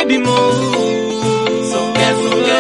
baby mo Songe, songe.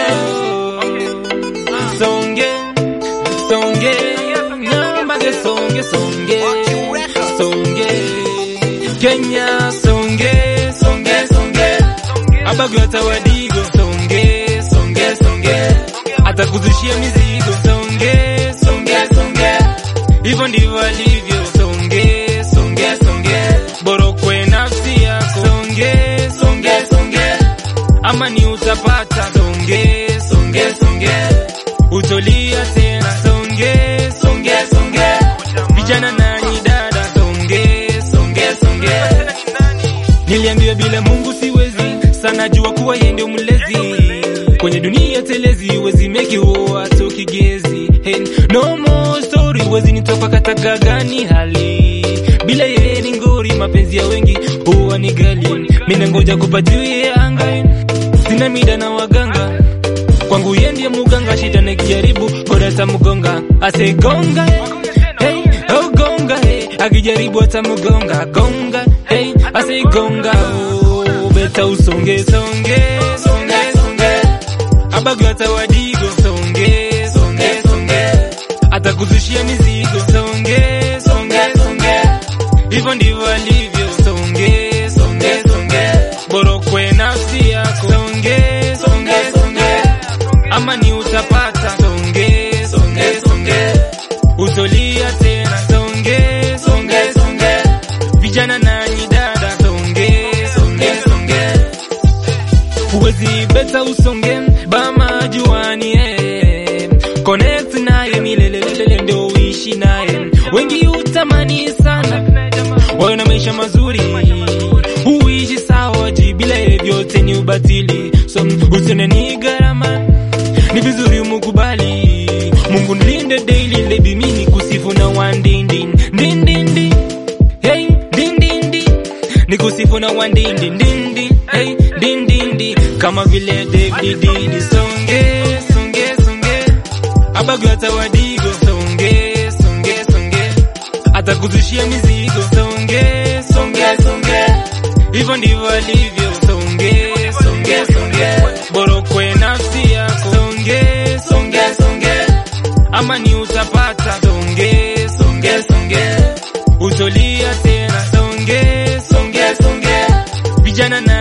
songe songe nyambage songe songe songe Kenya songe songe songe abagwe atawadigo songe songe songe atakuzushia mizigo songe songe songe hivyo ndivyo alivyo songe songe songe borokwe nafsi yako songe songe songe ama ni utapata songe songe songe utolia tena songe songe songe vijana nanyi dada songe songe songe niliambiwa bila mungu siwezi sana jua kuwa yeye ndio mlezi kwenye dunia telezi wezi meki huo kigezi hey, no more story wezi nitoka kataka gani hali bila yeye ni ngori mapenzi ya wengi huwa ni gali mina ngoja kupatiwie anga sina mida na waganga kwangu ye ndiye muganga shida nikijaribu kodata mgonga asegonga hey, oh gonga hey, akijaribu atamugonga gonga hey, asegonga oh, beta usonge songe songe songe abagwe atawadigo songe songe songe atakuzushia mizigo songe songe songe hivyo ndivyo alivyo songe songe songe borokwe nafsi yako songe songe songe ama ni utapata songe songe songe utolia tena songe songe songe vijana nanyi dada songe songe songe huwezi beta usonge bama juani eh. connect naye milelelele ndio uishi naye wengi utamani sana wawe na maisha mazuri huishi sawa ji bila ye vyote ni ubatili so usione ni gharama ni vizuri umukubali mungu nilinde daily lebi mini kusifu na wandindi ndindindi hey dindindi ni kusifu na wandindi ndindi hey dindindi kama vile David didi songe songe songe abagwe atawadigo songe songe songe atakuzushia mizigo songe songe songe hivyo ndivyo alivyo songe songe songe borokwe nafsi yako songe songe songe ama ni utapata songe songe songe utolia tena songe songe songe vijana na